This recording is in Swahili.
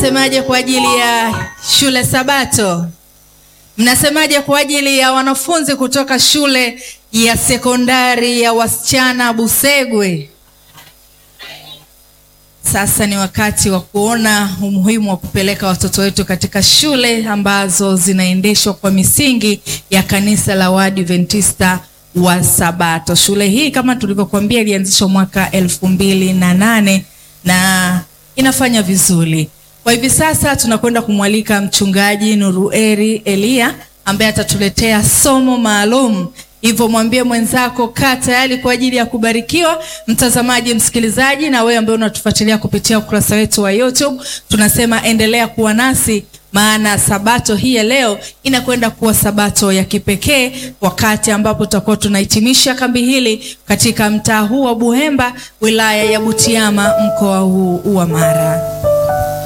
Mnasemaje kwa ajili ya shule Sabato? Mnasemaje kwa ajili ya wanafunzi kutoka shule ya sekondari ya wasichana Busegwe? Sasa ni wakati wa kuona umuhimu wa kupeleka watoto wetu katika shule ambazo zinaendeshwa kwa misingi ya kanisa la Waadventista wa Sabato. Shule hii kama tulivyokuambia ilianzishwa mwaka elfu mbili na nane na inafanya vizuri. Kwa hivi sasa tunakwenda kumwalika mchungaji Nurueri Elia ambaye atatuletea somo maalum. Hivyo mwambie mwenzako kaa tayari kwa ajili ya kubarikiwa. Mtazamaji, msikilizaji, na wewe ambaye unatufuatilia kupitia ukurasa wetu wa YouTube, tunasema endelea kuwa nasi, maana sabato hii ya leo inakwenda kuwa sabato ya kipekee, wakati ambapo tutakuwa tunahitimisha kambi hili katika mtaa huu wa Buhemba, wilaya ya Butiama, mkoa huu wa Mara.